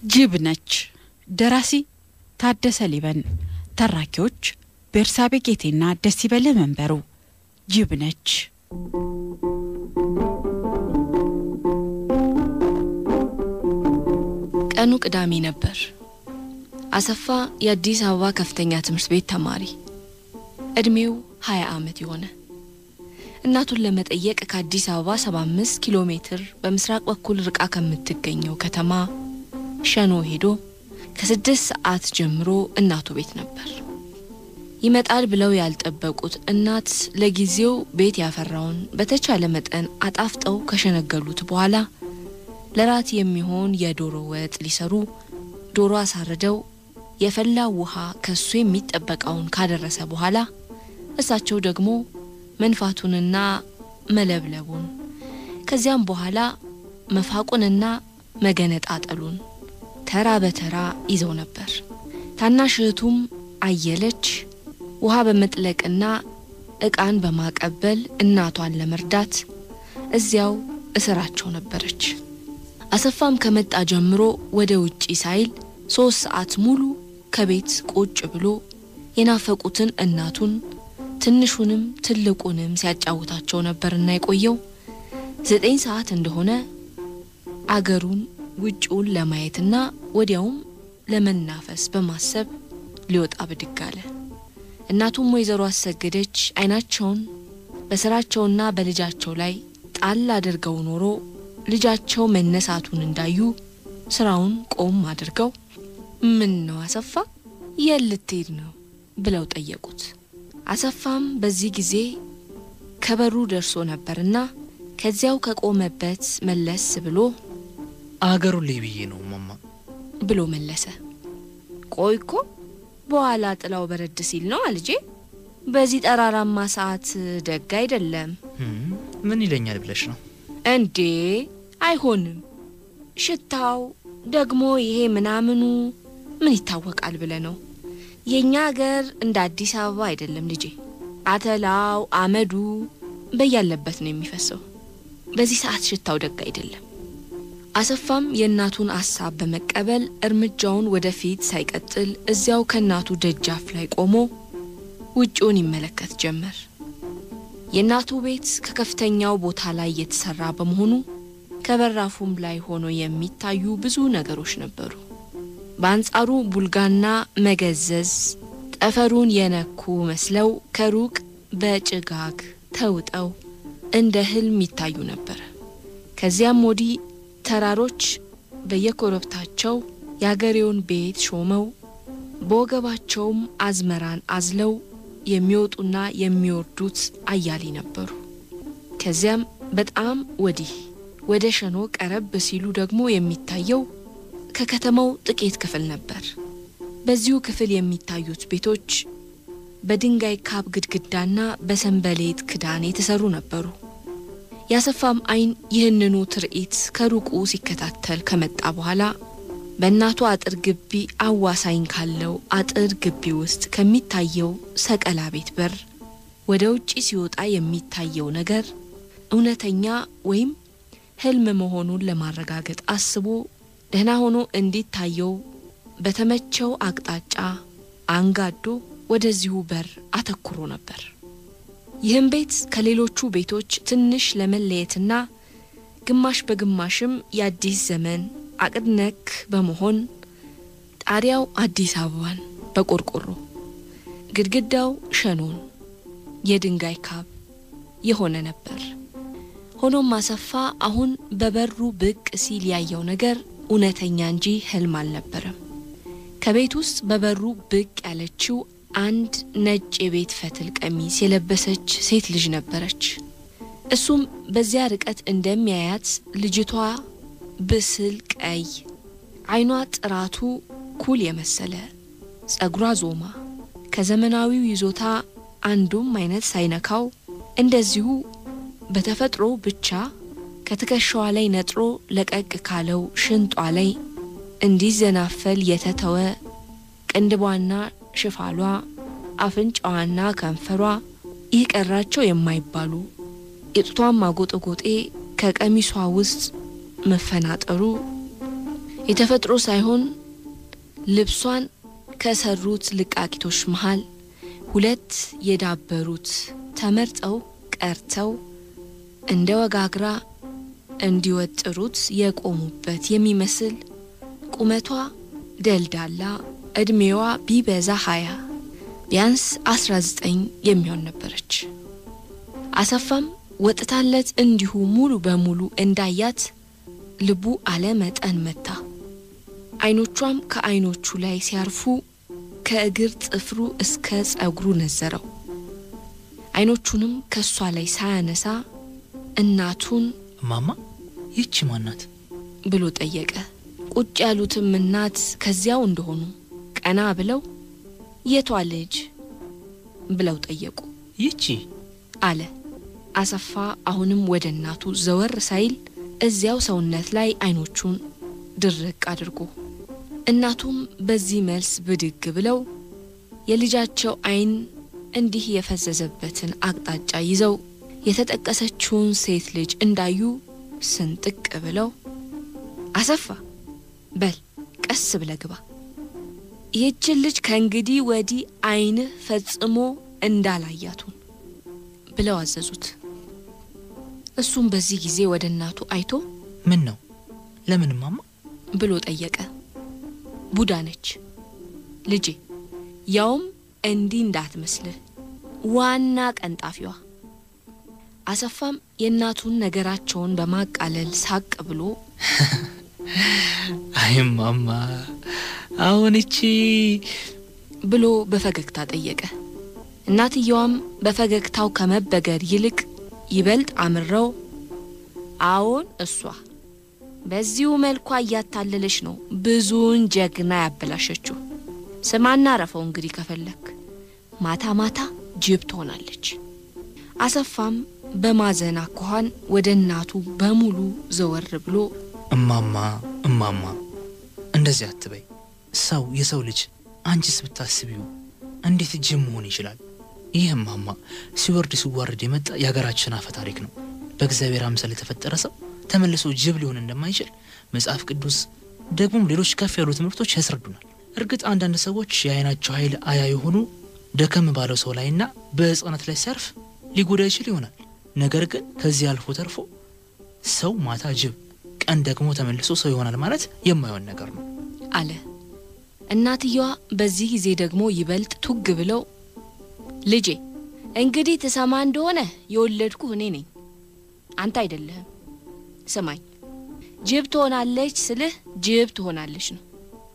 ጅብ ነች። ደራሲ ታደሰ ሊበን፣ ተራኪዎች ቤርሳቤ ጌቴና ደሲበለ መንበሩ። ጅብ ነች። ቀኑ ቅዳሜ ነበር። አሰፋ የአዲስ አበባ ከፍተኛ ትምህርት ቤት ተማሪ፣ እድሜው 20 ዓመት የሆነ እናቱን ለመጠየቅ ከአዲስ አበባ 75 ኪሎ ሜትር በምስራቅ በኩል ርቃ ከምትገኘው ከተማ ሸኖ ሄዶ ከስድስት ሰዓት ጀምሮ እናቱ ቤት ነበር። ይመጣል ብለው ያልጠበቁት እናት ለጊዜው ቤት ያፈራውን በተቻለ መጠን አጣፍጠው ከሸነገሉት በኋላ ለራት የሚሆን የዶሮ ወጥ ሊሰሩ ዶሮ አሳርደው የፈላ ውሃ ከሱ የሚጠበቀውን ካደረሰ በኋላ እሳቸው ደግሞ መንፋቱንና መለብለቡን ከዚያም በኋላ መፋቁንና መገነጣጠሉን ተራ በተራ ይዘው ነበር። ታናሽ እህቱም አየለች ውሃ በመጥለቅና ዕቃን በማቀበል እናቷን ለመርዳት እዚያው እስራቸው ነበረች። አሰፋም ከመጣ ጀምሮ ወደ ውጪ ሳይል ሶስት ሰዓት ሙሉ ከቤት ቁጭ ብሎ የናፈቁትን እናቱን ትንሹንም ትልቁንም ሲያጫውታቸው ነበርና የቆየው ዘጠኝ ሰዓት እንደሆነ አገሩን ውጭውን ለማየትና ወዲያውም ለመናፈስ በማሰብ ሊወጣ ብድግ አለ። እናቱም ወይዘሮ አሰገደች አይናቸውን በስራቸውና በልጃቸው ላይ ጣል አድርገው ኖሮ ልጃቸው መነሳቱን እንዳዩ ስራውን ቆም አድርገው ምን ነው አሰፋ የት ልትሄድ ነው ብለው ጠየቁት። አሰፋም በዚህ ጊዜ ከበሩ ደርሶ ነበርና ከዚያው ከቆመበት መለስ ብሎ አገሩን ልይ ብዬ ነው ማማ ብሎ መለሰ። ቆይ እኮ በኋላ ጥላው በረድ ሲል ነው አልጄ። በዚህ ጠራራማ ሰዓት ደግ አይደለም። ምን ይለኛል ብለሽ ነው? እንዴ አይሆንም። ሽታው ደግሞ ይሄ ምናምኑ ምን ይታወቃል ብለ ነው። የእኛ አገር እንደ አዲስ አበባ አይደለም ልጄ። አተላው አመዱ በያለበት ነው የሚፈሰው። በዚህ ሰዓት ሽታው ደግ አይደለም። አሰፋም የእናቱን አሳብ በመቀበል እርምጃውን ወደፊት ሳይቀጥል እዚያው ከእናቱ ደጃፍ ላይ ቆሞ ውጭውን ይመለከት ጀመር። የእናቱ ቤት ከከፍተኛው ቦታ ላይ የተሰራ በመሆኑ ከበራፉም ላይ ሆኖ የሚታዩ ብዙ ነገሮች ነበሩ። በአንጻሩ ቡልጋና መገዘዝ ጠፈሩን የነኩ መስለው ከሩቅ በጭጋግ ተውጠው እንደ ህልም ይታዩ ነበር። ከዚያም ወዲህ ተራሮች በየኮረብታቸው የአገሬውን ቤት ሾመው በወገባቸውም አዝመራን አዝለው የሚወጡና የሚወርዱት አያሌ ነበሩ። ከዚያም በጣም ወዲህ ወደ ሸኖ ቀረብ ሲሉ ደግሞ የሚታየው ከከተማው ጥቂት ክፍል ነበር። በዚሁ ክፍል የሚታዩት ቤቶች በድንጋይ ካብ ግድግዳና በሰንበሌጥ ክዳን የተሰሩ ነበሩ። ያሰፋም ዓይን ይህንኑ ትርኢት ከሩቁ ሲከታተል ከመጣ በኋላ በእናቱ አጥር ግቢ አዋሳኝ ካለው አጥር ግቢ ውስጥ ከሚታየው ሰቀላ ቤት በር ወደ ውጪ ሲወጣ የሚታየው ነገር እውነተኛ ወይም ህልም መሆኑን ለማረጋገጥ አስቦ ደህና ሆኖ እንዲታየው በተመቸው አቅጣጫ አንጋዶ ወደዚሁ በር አተኩሮ ነበር። ይህም ቤት ከሌሎቹ ቤቶች ትንሽ ለመለየትና ግማሽ በግማሽም የአዲስ ዘመን አቅድ ነክ በመሆን ጣሪያው አዲስ አበባን በቆርቆሮ ግድግዳው ሸኖን የድንጋይ ካብ የሆነ ነበር። ሆኖም አሰፋ አሁን በበሩ ብቅ ሲል ያየው ነገር እውነተኛ እንጂ ህልም አልነበረም። ከቤት ውስጥ በበሩ ብቅ ያለችው አንድ ነጭ የቤት ፈትል ቀሚስ የለበሰች ሴት ልጅ ነበረች። እሱም በዚያ ርቀት እንደሚያያት ልጅቷ ብስል ቀይ፣ አይኗ ጥራቱ ኩል የመሰለ ጸጉሯ ዞማ፣ ከዘመናዊው ይዞታ አንዱም አይነት ሳይነካው እንደዚሁ በተፈጥሮ ብቻ ከትከሻዋ ላይ ነጥሮ ለቀቅ ካለው ሽንጧ ላይ እንዲዘናፈል የተተወ ቅንድቧና ሽፋሏ፣ አፍንጫዋና ከንፈሯ ይህ ቀራቸው የማይባሉ የጡቷን ማጎጠጎጤ ከቀሚሷ ውስጥ መፈናጠሩ የተፈጥሮ ሳይሆን ልብሷን ከሰሩት ልቃቂቶች መሃል ሁለት የዳበሩት ተመርጠው ቀርተው እንደ ወጋግራ እንዲወጥሩት የቆሙበት የሚመስል ቁመቷ ደልዳላ እድሜዋ ቢበዛ ሀያ ቢያንስ አስራ ዘጠኝ የሚሆን ነበረች። አሰፋም ወጥታለት እንዲሁ ሙሉ በሙሉ እንዳያት ልቡ አለ መጠን መታ። አይኖቿም ከአይኖቹ ላይ ሲያርፉ ከእግር ጥፍሩ እስከ ጸጉሩ ነዘረው። አይኖቹንም ከእሷ ላይ ሳያነሳ እናቱን እማማ ይቺ ማናት? ብሎ ጠየቀ። ቁጭ ያሉትም እናት ከዚያው እንደሆኑ ቀና ብለው የቷ ልጅ ብለው ጠየቁ። ይቺ አለ አሰፋ አሁንም ወደ እናቱ ዘወር ሳይል እዚያው ሰውነት ላይ አይኖቹን ድርቅ አድርጎ እናቱም በዚህ መልስ ብድግ ብለው የልጃቸው አይን እንዲህ የፈዘዘበትን አቅጣጫ ይዘው የተጠቀሰችውን ሴት ልጅ እንዳዩ ስንጥቅ ብለው አሰፋ በል ቀስ ብለ ግባ፣ ይህችን ልጅ ከእንግዲህ ወዲህ አይንህ ፈጽሞ እንዳላያቱን ብለው አዘዙት። እሱም በዚህ ጊዜ ወደ እናቱ አይቶ ምን ነው? ለምን እማማ? ብሎ ጠየቀ። ቡዳ ነች ልጄ፣ ያውም እንዲህ እንዳትመስልህ ዋና ቀንጣፊዋ። አሰፋም የእናቱን ነገራቸውን በማቃለል ሳቅ ብሎ አይ እማማ፣ አሁን እቺ ብሎ በፈገግታ ጠየቀ። እናትየዋም በፈገግታው ከመበገር ይልቅ ይበልጥ አምረው አዎን እሷ በዚሁ መልኳ እያታለለች ነው ብዙውን ጀግና ያበላሸችው። ስማና ረፈው እንግዲህ ከፈለክ ማታ ማታ ጅብ ትሆናለች። አሰፋም በማዘን አኳኋን ወደ እናቱ በሙሉ ዘወር ብሎ እማማ እማማ፣ እንደዚህ አትበይ። ሰው የሰው ልጅ አንቺስ ብታስቢው እንዴት ጅብ መሆን ይችላል? ይህ እማማ ሲወርድ ሲዋረድ የመጣ የሀገራችን አፈ ታሪክ ነው። በእግዚአብሔር አምሳል የተፈጠረ ሰው ተመልሶ ጅብ ሊሆን እንደማይችል መጽሐፍ ቅዱስ ደግሞም ሌሎች ከፍ ያሉ ትምህርቶች ያስረዱናል። እርግጥ አንዳንድ ሰዎች የአይናቸው ኃይል አያ የሆኑ ደከም ባለው ሰው ላይና በሕፃናት ላይ ሲያርፍ ሊጎዳ ይችል ይሆናል። ነገር ግን ከዚህ አልፎ ተርፎ ሰው ማታ ጅብ፣ ቀን ደግሞ ተመልሶ ሰው ይሆናል ማለት የማይሆን ነገር ነው አለ። እናትየዋ በዚህ ጊዜ ደግሞ ይበልጥ ቱግ ብለው ልጄ እንግዲህ ትሰማ እንደሆነ የወለድኩህ እኔ ነኝ፣ አንተ አይደለህም። ስማኝ፣ ጅብ ትሆናለች ስልህ ጅብ ትሆናለች ነው።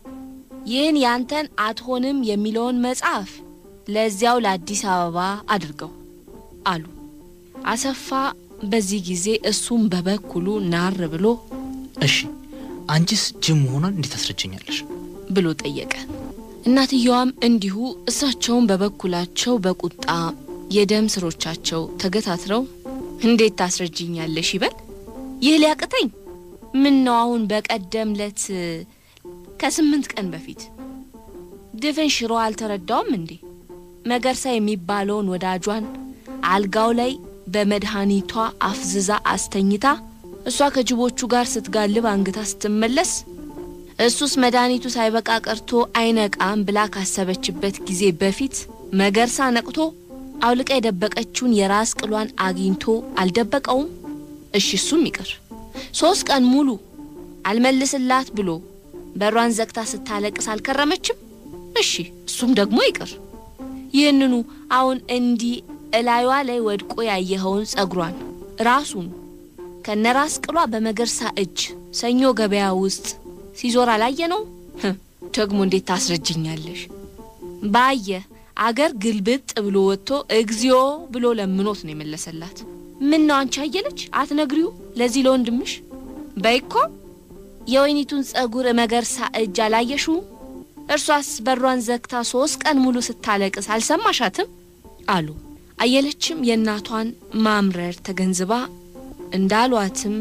ይህን ያንተን አትሆንም የሚለውን መጽሐፍ ለዚያው ለአዲስ አበባ አድርገው አሉ። አሰፋ በዚህ ጊዜ እሱም በበኩሉ ናር ብሎ እሺ አንቺስ ጅብ መሆኗን እንዴት ታስረጀኛለሽ? ብሎ ጠየቀ። እናትየዋም እንዲሁ እሳቸውን በበኩላቸው በቁጣ የደም ስሮቻቸው ተገታትረው እንዴት ታስረጅኛለሽ ይበል ይህ ሊያቅተኝ ምን ነው አሁን በቀደም ለት ከስምንት ቀን በፊት ድፍን ሽሮ አልተረዳውም እንዴ መገርሳ የሚባለውን ወዳጇን አልጋው ላይ በመድኃኒቷ አፍዝዛ አስተኝታ እሷ ከጅቦቹ ጋር ስትጋልብ አንግታ ስትመለስ እሱስ መድኃኒቱ ሳይበቃ ቀርቶ አይነቃም ብላ ካሰበችበት ጊዜ በፊት መገርሳ ነቅቶ አውልቃ የደበቀችውን የራስ ቅሏን አግኝቶ አልደበቀውም? እሺ እሱም ይቅር። ሶስት ቀን ሙሉ አልመልስላት ብሎ በሯን ዘግታ ስታለቅስ አልከረመችም? እሺ እሱም ደግሞ ይቅር። ይህንኑ አሁን እንዲህ እላዩዋ ላይ ወድቆ ያየኸውን ጸጉሯን ራሱን ከነራስ ቅሏ በመገርሳ እጅ ሰኞ ገበያ ውስጥ ሲዞር አላየ ነው? ደግሞ እንዴት ታስረጅኛለሽ? ባየ አገር ግልብጥ ብሎ ወጥቶ እግዚኦ ብሎ ለምኖት ነው የመለሰላት። ምን ነው አንቺ አየለች አትነግሪው ለዚህ ለወንድምሽ በይኮ የወይኒቱን ጸጉር መገርሳ እጅ አላየሽው? እርሷስ በሯን ዘግታ ሶስት ቀን ሙሉ ስታለቅስ አልሰማሻትም? አሉ። አየለችም የእናቷን ማምረር ተገንዝባ እንዳሏትም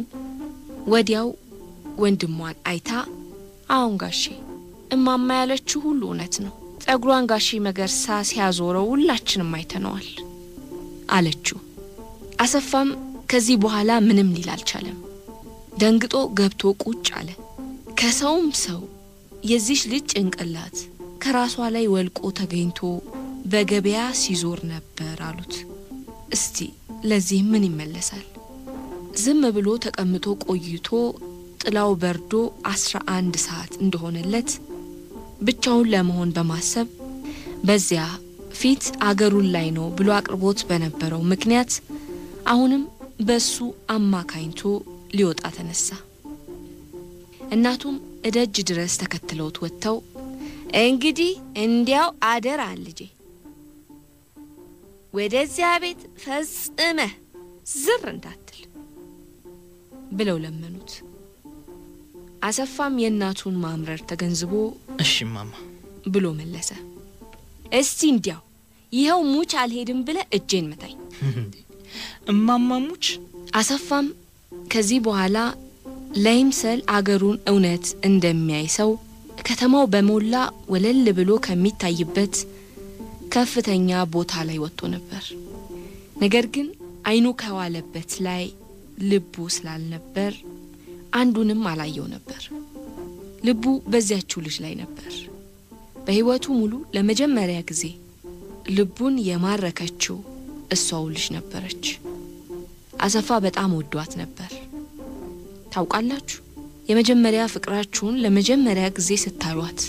ወዲያው ወንድሟን አይታ አሁን ጋሼ እማማ ያለችው ሁሉ እውነት ነው። ጸጉሯን ጋሼ መገርሳ ሲያዞረው ሁላችንም አይተነዋል አለችው። አሰፋም ከዚህ በኋላ ምንም ሊል አልቻለም። ደንግጦ ገብቶ ቁጭ አለ። ከሰውም ሰው የዚች ልጅ ጭንቅላት ከራሷ ላይ ወልቆ ተገኝቶ በገበያ ሲዞር ነበር አሉት። እስቲ ለዚህ ምን ይመለሳል? ዝም ብሎ ተቀምጦ ቆይቶ ጥላው በርዶ አስራ አንድ ሰዓት እንደሆነለት ብቻውን ለመሆን በማሰብ በዚያ ፊት አገሩን ላይ ነው ብሎ አቅርቦት በነበረው ምክንያት አሁንም በሱ አማካኝቶ ሊወጣ ተነሳ። እናቱም እደጅ ድረስ ተከትለውት ወጥተው እንግዲህ እንዲያው አደራ ልጄ ወደዚያ ቤት ፈጽመህ ዝር እንዳትል ብለው ለመኑት። አሰፋም የእናቱን ማምረር ተገንዝቦ እሺ እማማ ብሎ መለሰ። እስቲ እንዲያው ይኸው ሙች አልሄድም ብለ እጄን መታኝ። እንዴ እማማ ሙች አሰፋም ከዚህ በኋላ ለይምሰል አገሩን እውነት እንደሚያይ ሰው ከተማው በሞላ ወለል ብሎ ከሚታይበት ከፍተኛ ቦታ ላይ ወጥቶ ነበር። ነገር ግን ዓይኑ ከዋለበት ላይ ልቡ ስላልነበር አንዱንም አላየው ነበር። ልቡ በዚያችው ልጅ ላይ ነበር። በሕይወቱ ሙሉ ለመጀመሪያ ጊዜ ልቡን የማረከችው እሷው ልጅ ነበረች። አሰፋ በጣም ወዷት ነበር። ታውቃላችሁ፣ የመጀመሪያ ፍቅራችሁን ለመጀመሪያ ጊዜ ስታዩት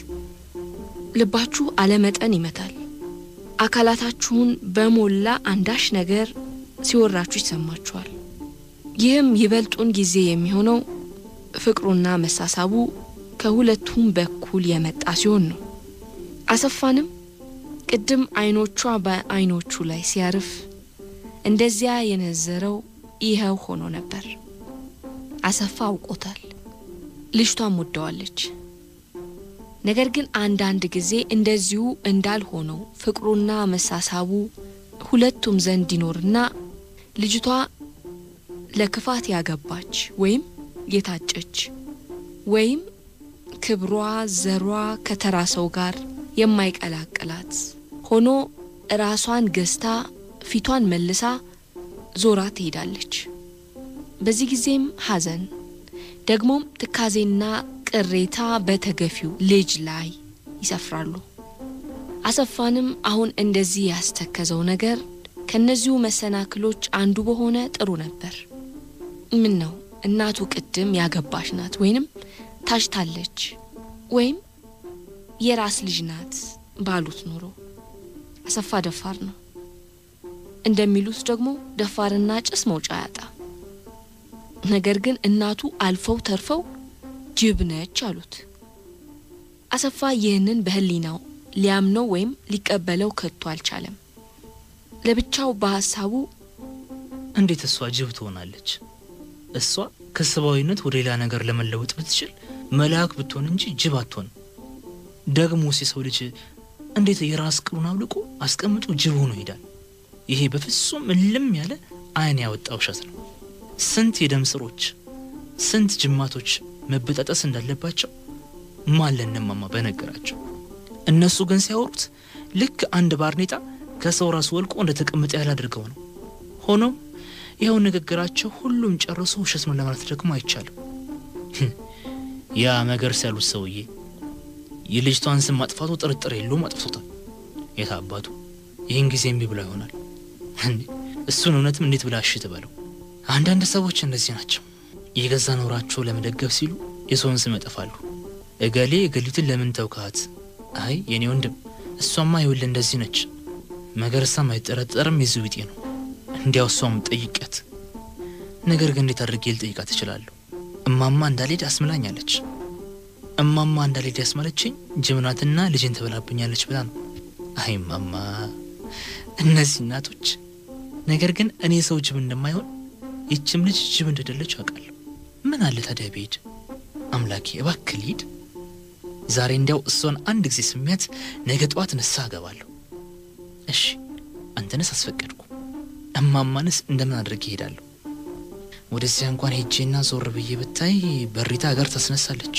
ልባችሁ አለመጠን ይመታል። አካላታችሁን በሞላ አንዳች ነገር ሲወራችሁ ይሰማችኋል። ይህም ይበልጡን ጊዜ የሚሆነው ፍቅሩና መሳሳቡ ከሁለቱም በኩል የመጣ ሲሆን ነው። አሰፋንም ቅድም አይኖቿ በአይኖቹ ላይ ሲያርፍ እንደዚያ የነዘረው ይኸው ሆኖ ነበር። አሰፋ አውቆታል። ልጅቷም ወደዋለች። ነገር ግን አንዳንድ ጊዜ እንደዚሁ እንዳልሆነው ፍቅሩና መሳሳቡ ሁለቱም ዘንድ ይኖርና ልጅቷ ለክፋት ያገባች ወይም የታጨች ወይም ክብሯ ዘሯ ከተራ ሰው ጋር የማይቀላቅላት ሆኖ ራሷን ገዝታ ፊቷን መልሳ ዞራ ትሄዳለች። በዚህ ጊዜም ሐዘን ደግሞም ትካዜና ቅሬታ በተገፊው ልጅ ላይ ይሰፍራሉ። አሰፋንም አሁን እንደዚህ ያስተከዘው ነገር ከነዚሁ መሰናክሎች አንዱ በሆነ ጥሩ ነበር። ምን ነው እናቱ ቅድም ያገባች ናት ወይንም ታጭታለች ወይም የራስ ልጅ ናት ባሉት ኖሮ አሰፋ ደፋር ነው። እንደሚሉት ደግሞ ደፋርና ጭስ መውጫ ያጣ። ነገር ግን እናቱ አልፈው ተርፈው ጅብ ነች አሉት። አሰፋ ይህንን በሕሊናው ሊያምነው ወይም ሊቀበለው ከቶ አልቻለም። ለብቻው በሀሳቡ እንዴት እሷ ጅብ ትሆናለች? እሷ ከሰብአዊነት ወደ ሌላ ነገር ለመለወጥ ብትችል መልአክ ብትሆን እንጂ ጅብ አትሆንም። ደግሞስ የሰው ልጅ እንዴት የራስ ቅሉን አውልቆ አስቀምጦ ጅብ ሆኖ ይሄዳል? ይሄ በፍጹም እልም ያለ ዓይን ያወጣ ውሸት ነው። ስንት የደም ስሮች፣ ስንት ጅማቶች መበጣጠስ እንዳለባቸው ማን ለእነማማ በነገራቸው። እነሱ ግን ሲያወሩት ልክ አንድ ባርኔጣ ከሰው ራስ ወልቆ እንደ ተቀመጠ ያህል አድርገው ነው። ሆኖም ይኸው ንግግራቸው ሁሉም ጨርሶ ውሸት ነው ለማለት ደግሞ አይቻልም። ያ መገርስ ያሉት ሰውዬ የልጅቷን ስም ማጥፋቱ ጥርጥር የለውም አጥፍቶታል። የት አባቱ ይህን ጊዜ እምቢ ብላ ይሆናል። እንዴ እሱን እውነትም እንዴት ብላ እሺ ትበለው? አንዳንድ ሰዎች እንደዚህ ናቸው። የገዛ ኖራቸው ለመደገፍ ሲሉ የሰውን ስም ያጠፋሉ። እገሌ እገሊትን ለምን ተውካት? አይ የኔ ወንድም እሷማ ይኸውልህ እንደዚህ ነች። መገርሳም አይጠረጠርም የዚሁ ቢጤ ነው። እንዲያው እሷም ጠይቂያት። ነገር ግን እንዴት አድርጌ ልጠይቃት እችላለሁ? እማማ እንዳልሄድ አስምላኛለች። እማማ እንዳልሄድ ያስማለችኝ ጅብናትና ልጅን ትበላብኛለች ብላ ነው። አይ እማማ፣ እነዚህ እናቶች። ነገር ግን እኔ ሰው ጅብ እንደማይሆን ይችም ልጅ ጅብ እንደደለች አውቃለሁ። ምን አለ ታዲያ ብሄድ? አምላኬ እባክህ ልሂድ። ዛሬ እንዲያው እሷን አንድ ጊዜ ስሚያት ነገ ጠዋት ንስሐ እገባለሁ። እሺ አንተንስ አስፈቀድኩ፣ እማማንስ እንደምን አድርጌ እሄዳለሁ? ወደዚያ እንኳን ሄጄና ዞር ብዬ ብታይ በሪታ ሀገር ታስነሳለች።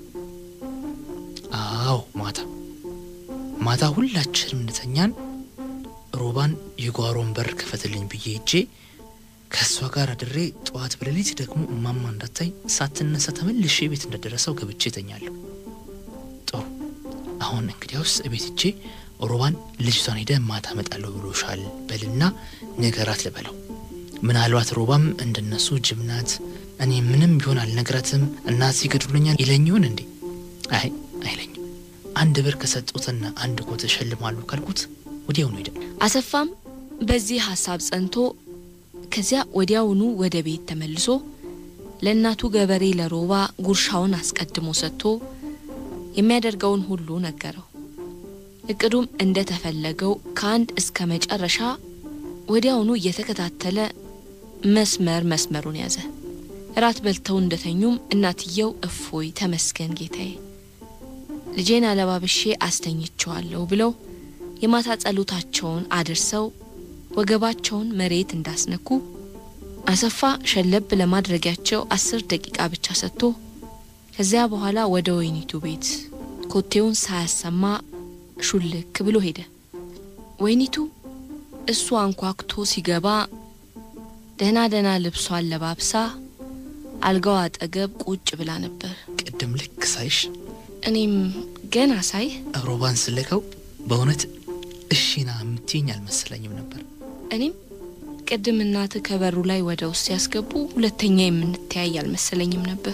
አዎ ማታ ማታ ሁላችንም እንተኛን ሮባን የጓሮን በር ክፈትልኝ ብዬ ሄጄ ከእሷ ጋር አድሬ ጠዋት በሌሊት ደግሞ እማማ እንዳታይ ሳትነሳ ተመልሼ ቤት እንደደረሰው ገብቼ እተኛለሁ። ጥሩ አሁን እንግዲያውስ እቤት እጄ ሮባን ልጅቷን ሄደ ማታ እመጣለሁ ብሎሻል በልና ንገራት ልበለው። ምናልባት ሮባም እንደነሱ ጅብ ናት፣ እኔ ምንም ቢሆን አልነግራትም፣ እናት ይገድሉኛል ይለኝ ይሆን እንዴ? አይ አይለኝም። አንድ ብር ከሰጡትና አንድ ኮት እሸልማለሁ ካልኩት ወዲያውኑ ሄደ። አሰፋም በዚህ ሀሳብ ጸንቶ ከዚያ ወዲያውኑ ወደ ቤት ተመልሶ ለእናቱ ገበሬ ለሮባ ጉርሻውን አስቀድሞ ሰጥቶ የሚያደርገውን ሁሉ ነገረው። እቅዱም እንደተፈለገው ከአንድ እስከ መጨረሻ ወዲያውኑ እየተከታተለ መስመር መስመሩን ያዘ። እራት በልተው እንደተኙም እናትየው እፎይ ተመስገን ጌታዬ፣ ልጄን አለባብሼ አስተኝቸዋለሁ ብለው የማታ ጸሎታቸውን አድርሰው ወገባቸውን መሬት እንዳስነኩ አሰፋ ሸለብ ለማድረጊያቸው አስር ደቂቃ ብቻ ሰጥቶ ከዚያ በኋላ ወደ ወይኒቱ ቤት ኮቴውን ሳያሰማ ሹልክ ብሎ ሄደ። ወይኒቱ እሱ አንኳኩቶ ሲገባ ደህና ደህና ልብሷን ለባብሳ አልጋው አጠገብ ቁጭ ብላ ነበር። ቅድም ልክ ሳይሽ እኔም ገና ሳይ ሮባን ስለቀው በእውነት እሺና የምትይኝ አልመሰለኝም ነበር። እኔም ቅድም እናት ከበሩ ላይ ወደ ውስጥ ሲያስገቡ ሁለተኛ የምንተያይ አልመሰለኝም ነበር።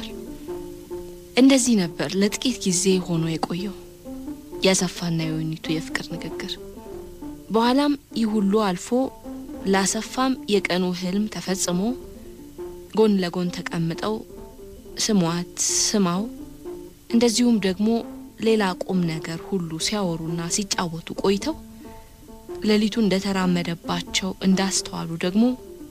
እንደዚህ ነበር ለጥቂት ጊዜ ሆኖ የቆየው የአሰፋና የወይኒቱ የፍቅር ንግግር። በኋላም ይህ ሁሉ አልፎ ለአሰፋም የቀኑ ህልም ተፈጽሞ ጎን ለጎን ተቀምጠው ስሟት ስማው እንደዚሁም ደግሞ ሌላ ቁም ነገር ሁሉ ሲያወሩና ሲጫወቱ ቆይተው ሌሊቱ እንደተራመደባቸው እንዳስተዋሉ ደግሞ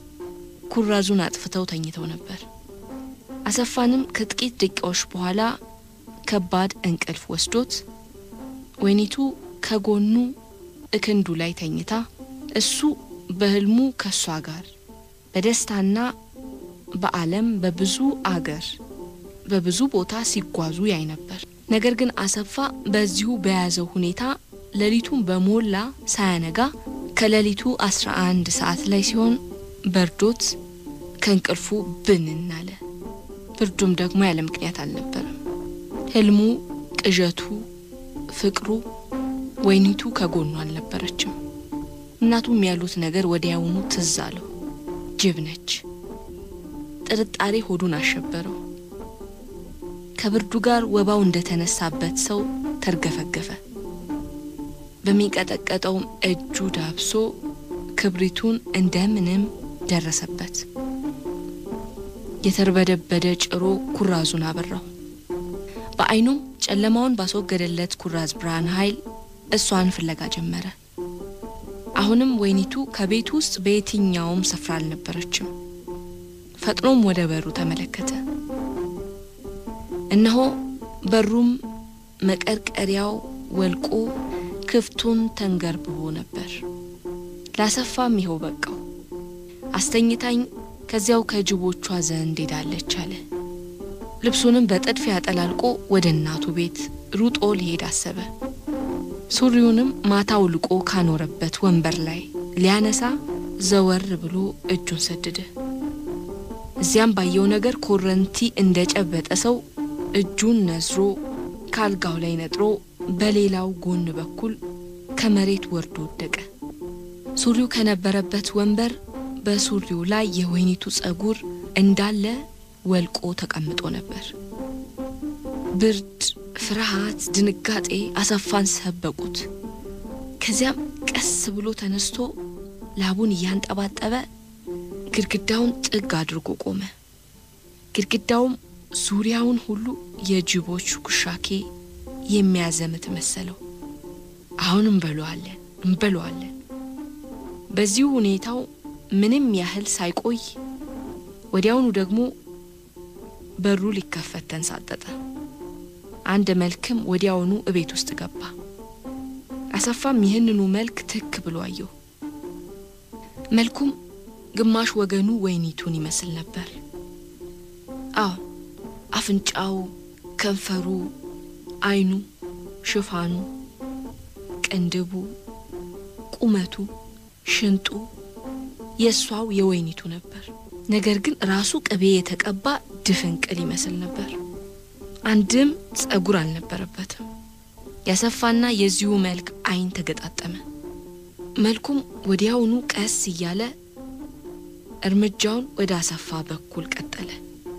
ኩራዙን አጥፍተው ተኝተው ነበር። አሰፋንም ከጥቂት ደቂቃዎች በኋላ ከባድ እንቅልፍ ወስዶት ወይኒቱ ከጎኑ እክንዱ ላይ ተኝታ እሱ በህልሙ ከእሷ ጋር በደስታና በዓለም በብዙ አገር በብዙ ቦታ ሲጓዙ ያይ ነበር። ነገር ግን አሰፋ በዚሁ በያዘው ሁኔታ ሌሊቱን በሞላ ሳያነጋ ከሌሊቱ አስራ አንድ ሰዓት ላይ ሲሆን በርዶት ከእንቅልፉ ብንን አለ። ብርዱም ደግሞ ያለ ምክንያት አልነበረም። ህልሙ፣ ቅዠቱ፣ ፍቅሩ ወይኒቱ ከጎኑ አልነበረችም። እናቱም ያሉት ነገር ወዲያውኑ ትዝ አለው። ጅብ ነች። ጥርጣሬ ሆዱን አሸበረው። ከብርዱ ጋር ወባው እንደተነሳበት ሰው ተርገፈገፈ። በሚንቀጠቀጠውም እጁ ዳብሶ ክብሪቱን እንደምንም ደረሰበት። የተርበደበደ ጭሮ ኩራዙን አበራው። በዓይኑም ጨለማውን ባስወገደለት ኩራዝ ብርሃን ኃይል እሷን ፍለጋ ጀመረ። አሁንም ወይኒቱ ከቤት ውስጥ በየትኛውም ስፍራ አልነበረችም። ፈጥኖም ወደ በሩ ተመለከተ። እነሆ በሩም መቀርቀሪያው ወልቆ ክፍቱን ተንገርብቦ ነበር። ላሰፋም ይኸው በቃው፣ አስተኝታኝ ከዚያው ከጅቦቿ ዘንድ ሄዳለች አለ። ልብሱንም በጥድፊያ አጠላልቆ ወደ እናቱ ቤት ሩጦ ሊሄድ አሰበ። ሱሪውንም ማታ ውልቆ ካኖረበት ወንበር ላይ ሊያነሳ ዘወር ብሎ እጁን ሰደደ። እዚያም ባየው ነገር ኮረንቲ እንደ ጨበጠ ሰው እጁን ነዝሮ ከአልጋው ላይ ነጥሮ በሌላው ጎን በኩል ከመሬት ወርዶ ወደቀ። ሱሪው ከነበረበት ወንበር በሱሪው ላይ የወይኒቱ ጸጉር እንዳለ ወልቆ ተቀምጦ ነበር። ብርድ፣ ፍርሃት፣ ድንጋጤ አሰፋን ሰበቁት። ከዚያም ቀስ ብሎ ተነስቶ ላቡን እያንጠባጠበ ግድግዳውን ጥግ አድርጎ ቆመ። ግድግዳውም ዙሪያውን ሁሉ የጅቦች ኩሻኬ የሚያዘምት መሰለው። አሁን እንበለዋለን እንበለዋለን። በዚሁ ሁኔታው ምንም ያህል ሳይቆይ ወዲያውኑ ደግሞ በሩ ሊከፈት ተንሳጠጠ። አንድ መልክም ወዲያውኑ እቤት ውስጥ ገባ። አሰፋም ይህንኑ መልክ ትክ ብሎ አየው። መልኩም ግማሽ ወገኑ ወይኒቱን ይመስል ነበር። አዎ አፍንጫው፣ ከንፈሩ፣ ዓይኑ፣ ሽፋኑ፣ ቅንድቡ፣ ቁመቱ፣ ሽንጡ የእሷው የወይኒቱ ነበር። ነገር ግን ራሱ ቅቤ የተቀባ ድፍን ቅል ይመስል ነበር። አንድም ጸጉር አልነበረበትም። ያሰፋና የዚሁ መልክ ዓይን ተገጣጠመ። መልኩም ወዲያውኑ ቀስ እያለ እርምጃውን ወደ አሰፋ በኩል ቀጠለ።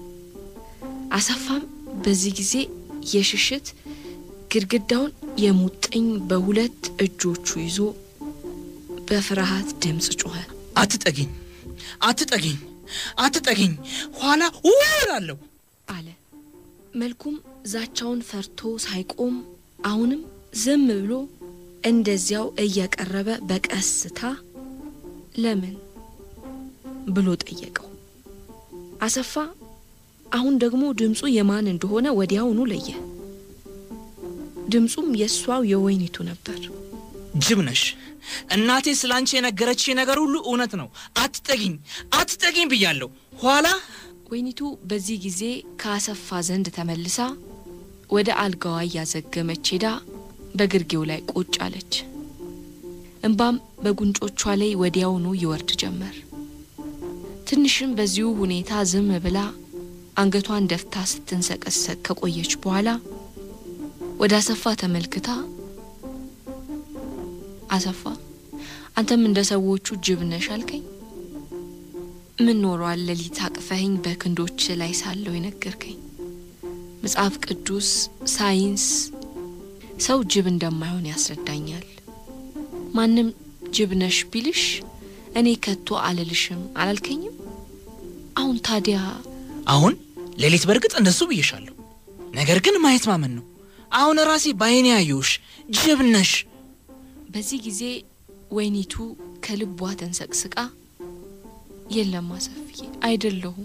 አሰፋም በዚህ ጊዜ የሽሽት ግድግዳውን የሙጥኝ በሁለት እጆቹ ይዞ በፍርሃት ድምፅ ጮኸ። አትጠጊኝ፣ አትጠጊኝ፣ አትጠጊኝ፣ ኋላ ውላለሁ አለ። መልኩም ዛቻውን ፈርቶ ሳይቆም አሁንም ዝም ብሎ እንደዚያው እየቀረበ በቀስታ ለምን ብሎ ጠየቀው። አሰፋ አሁን ደግሞ ድምፁ የማን እንደሆነ ወዲያውኑ ለየ። ድምፁም የእሷው የወይኒቱ ነበር። ጅብ ነሽ። እናቴ ስለ አንቺ የነገረች ነገር ሁሉ እውነት ነው። አትጠጊኝ፣ አትጠጊኝ ብያለሁ። ኋላ ወይኒቱ በዚህ ጊዜ ከአሰፋ ዘንድ ተመልሳ ወደ አልጋዋ እያዘገመች ሄዳ በግርጌው ላይ ቁጭ አለች። እንባም በጉንጮቿ ላይ ወዲያውኑ ይወርድ ጀመር። ትንሽም በዚሁ ሁኔታ ዝም ብላ አንገቷን ደፍታ ስትንሰቀሰቅ ከቆየች በኋላ ወደ አሰፋ ተመልክታ አሰፋ አንተም እንደ ሰዎቹ ጅብ ነሽ አልከኝ? ምን ኖሯል ሌሊት አቅፈኸኝ በክንዶች ላይ ሳለው የነገርከኝ? መጽሐፍ ቅዱስ፣ ሳይንስ ሰው ጅብ እንደማይሆን ያስረዳኛል። ማንም ጅብ ነሽ ቢልሽ እኔ ከቶ አልልሽም አላልከኝም? አሁን ታዲያ አሁን ሌሊት በእርግጥ እንደሱ ብዬሻለሁ። ነገር ግን ማየት ማመን ነው። አሁን ራሴ በዓይኔ ያየሁሽ ጅብ ነሽ። በዚህ ጊዜ ወይኒቱ ከልቧ ተንሰቅስቃ የለም አሰፍዬ አይደለሁም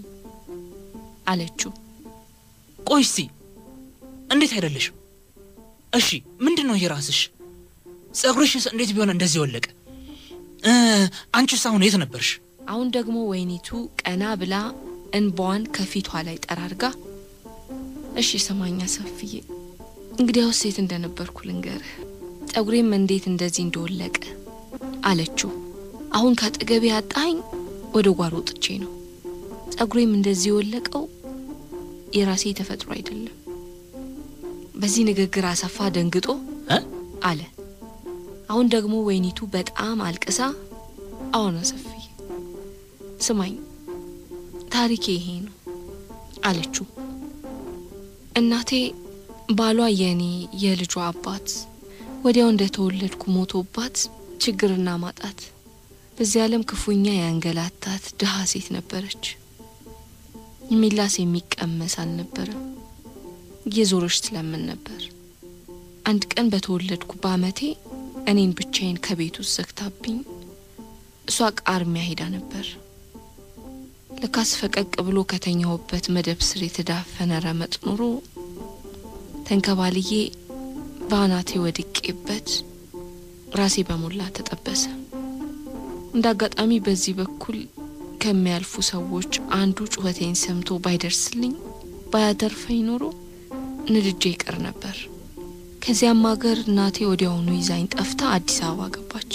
አለችው። ቆይ እስቲ እንዴት አይደለሽም? እሺ ምንድን ነው የራስሽ? ጸጉርሽስ እንዴት ቢሆን እንደዚህ ወለቀ? እ አንቺስ አሁን የት ነበርሽ? አሁን ደግሞ ወይኒቱ ቀና ብላ እንባዋን ከፊቷ ላይ ጠራርጋ እሺ ስማኝ አሰፍዬ፣ እንግዲያውስ ሴት እንደነበርኩ ልንገርህ፣ ጸጉሬም እንዴት እንደዚህ እንደወለቀ አለችው። አሁን ከአጠገቤ አጣኝ ወደ ጓሮ ጥቼ ነው። ጸጉሬም እንደዚህ የወለቀው የራሴ ተፈጥሮ አይደለም። በዚህ ንግግር አሰፋ ደንግጦ እ አለ። አሁን ደግሞ ወይኒቱ በጣም አልቅሳ አሁን አሰፍዬ ስማኝ ታሪኬ ይሄ ነው አለችው። እናቴ ባሏ የኔ የልጇ አባት ወዲያው እንደተወለድኩ ሞቶባት ችግርና ማጣት በዚህ ዓለም ክፉኛ ያንገላታት ድሃ ሴት ነበረች። የሚላስ የሚቀመስ አልነበረም። እየዞረች ትለምን ነበር። አንድ ቀን በተወለድኩ በአመቴ እኔን ብቻዬን ከቤት ውስጥ ዘግታብኝ እሷ ቃርሚያ ሄዳ ነበር። ለካስ ፈቀቅ ብሎ ከተኛሁበት መደብ ስር የተዳፈነ ረመጥ ኑሮ ተንከባልዬ በአናቴ ወድቄበት ራሴ በሞላ ተጠበሰ። እንደ አጋጣሚ በዚህ በኩል ከሚያልፉ ሰዎች አንዱ ጩኸቴን ሰምቶ ባይደርስልኝ ባያተርፈኝ ኖሮ ንድጄ ይቀር ነበር። ከዚያም ሀገር እናቴ ወዲያውኑ ይዛኝ ጠፍታ አዲስ አበባ ገባች።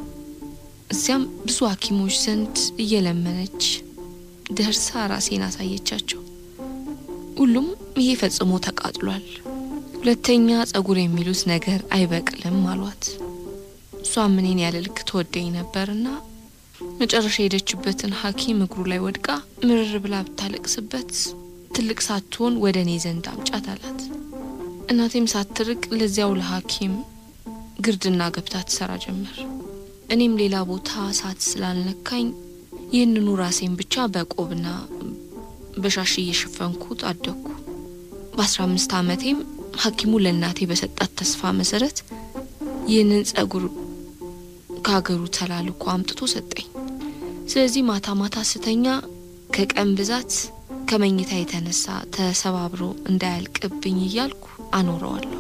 እዚያም ብዙ ሐኪሞች ዘንድ እየለመነች ደርሳ ራሴን አሳየቻቸው። ሁሉም ይሄ ፈጽሞ ተቃጥሏል፣ ሁለተኛ ጸጉር የሚሉት ነገር አይበቅልም አሏት። እሷም እኔን ያለ ልክ ትወደኝ ነበርና መጨረሻ የሄደችበትን ሐኪም እግሩ ላይ ወድቃ ምርር ብላ ብታለቅስበት ትልቅ ሳትሆን ወደ እኔ ዘንድ አምጫት አላት። እናቴም ሳትርቅ ለዚያው ለሐኪም ግርድና ገብታ ትሰራ ጀመር። እኔም ሌላ ቦታ ሳት ስላልነካኝ ይህንኑ ራሴን ብቻ በቆብና በሻሽ እየሸፈንኩት አደግኩ። በአስራ አምስት ዓመቴም ሐኪሙ ለእናቴ በሰጣት ተስፋ መሰረት ይህንን ጸጉር ከሀገሩ ተላልኮ አምጥቶ ሰጠኝ። ስለዚህ ማታ ማታ ስተኛ ከቀን ብዛት ከመኝታ የተነሳ ተሰባብሮ እንዳያልቅብኝ እያልኩ አኖረዋለሁ።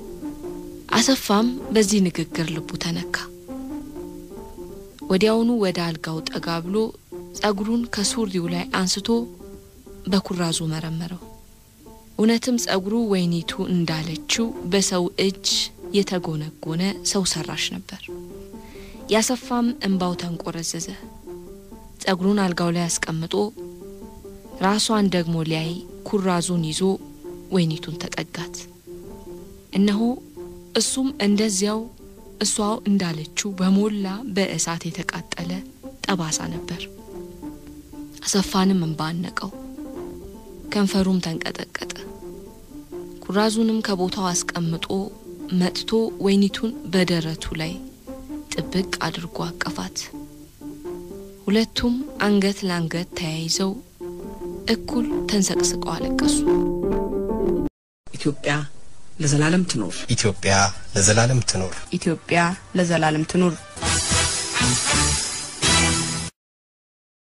አሰፋም በዚህ ንግግር ልቡ ተነካ። ወዲያውኑ ወደ አልጋው ጠጋ ብሎ ጸጉሩን ከሱሪው ላይ አንስቶ በኩራዙ መረመረው። እውነትም ጸጉሩ ወይኒቱ እንዳለችው በሰው እጅ የተጎነጎነ ሰው ሰራሽ ነበር። ያሰፋም እንባው ተንቆረዘዘ። ጸጉሩን አልጋው ላይ አስቀምጦ ራሷን ደግሞ ሊያይ ኩራዙን ይዞ ወይኒቱን ተጠጋት። እነሆ እሱም እንደዚያው እሷው እንዳለችው በሞላ በእሳት የተቃጠለ ጠባሳ ነበር። አሰፋንም እንባ አነቀው፣ ከንፈሩም ተንቀጠቀጠ። ኩራዙንም ከቦታው አስቀምጦ መጥቶ ወይኒቱን በደረቱ ላይ ጥብቅ አድርጎ አቀፋት። ሁለቱም አንገት ለአንገት ተያይዘው እኩል ተንሰቅስቀው አለቀሱ። ኢትዮጵያ ለዘላለም ትኖር። ኢትዮጵያ ለዘላለም ትኖር። ኢትዮጵያ ለዘላለም ትኑር።